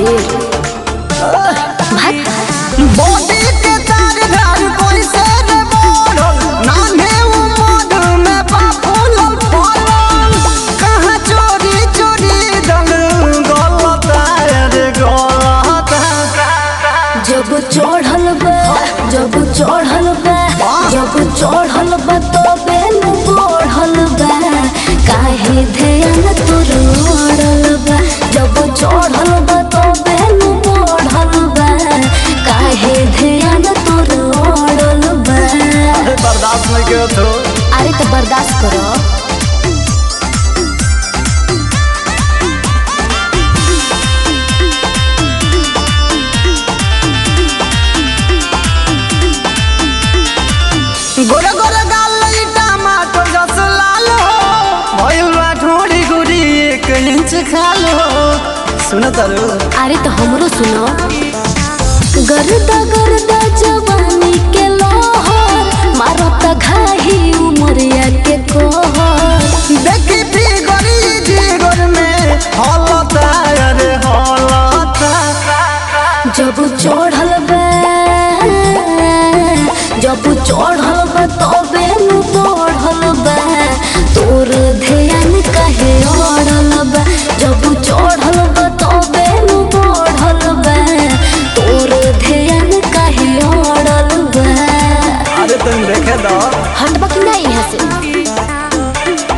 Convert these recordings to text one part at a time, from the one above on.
भइल भात बॉडी के तार धार कोई से रे बोलल नान्हे उमर में बाफुल फलल कहाँ चोरी चोरी दल गलत रे गलत जब चढ़ल बा जब चढ़ल बा जब चढ़ल बा तबे न बढ़ल बा काहे ध्यान तोर ओढ़ल बा जब चढ़ल बा तबे न बढ़ल बा काहे ध्यान तोर ओढ़ल बा बर्दाश्त नहीं के तो अरे तो बर्दाश्त करो गोरे गोरे गाल ई टमाटर जस लाल हो भइल बा ठोड़ी गुड़ी एक इंच खाल हो सुन तारू अरे तो हमरो सुनो गर्दा गर्दा जवानी के लोहर मारत घाही उमरिया के कोहर देखी फिगर ई जिगर में हलता रे हलता जब चढ़ल बा जब चढ़ल बा तबे नु बढ़ल बा तोर ध्यान काहे अड़ल बा जब चढ़ल बा तबे नु बढ़ल बा तोर ध्यान काहे अड़ल बा अरे तुम देखे दो हटबा कि नहीं यहाँ से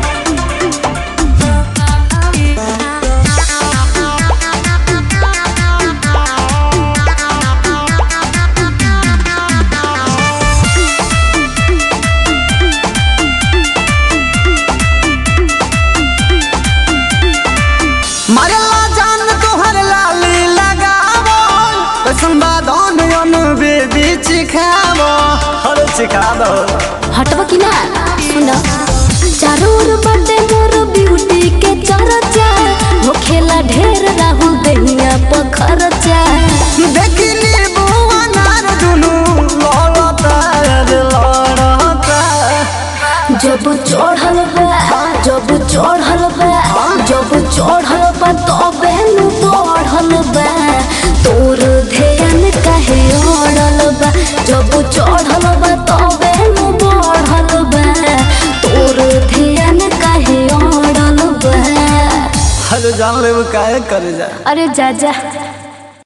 मरला जान तोहर लाली लगावो कैसन बादन अन बेबी चिखावो अरे चिखा दो हटबा कि ना सुन चारों ओर बाटे मोर ब्यूटी के चर्चा होखेला ढेर राहुल दहिया पखरचा देखी नींबू अनार दुनू लड़ता रे लड़ता जब चढ़ल बा जब चढ़ल बा जब चढ़ल बा तबे नु बढ़ल बा तोर ध्यान काहे अड़ल बा जब चढ़ल बा तबे नु बढ़ल बा तोर ध्यान काहे अड़ल बा अरे जान ले वो काहे करे जा अरे जा जा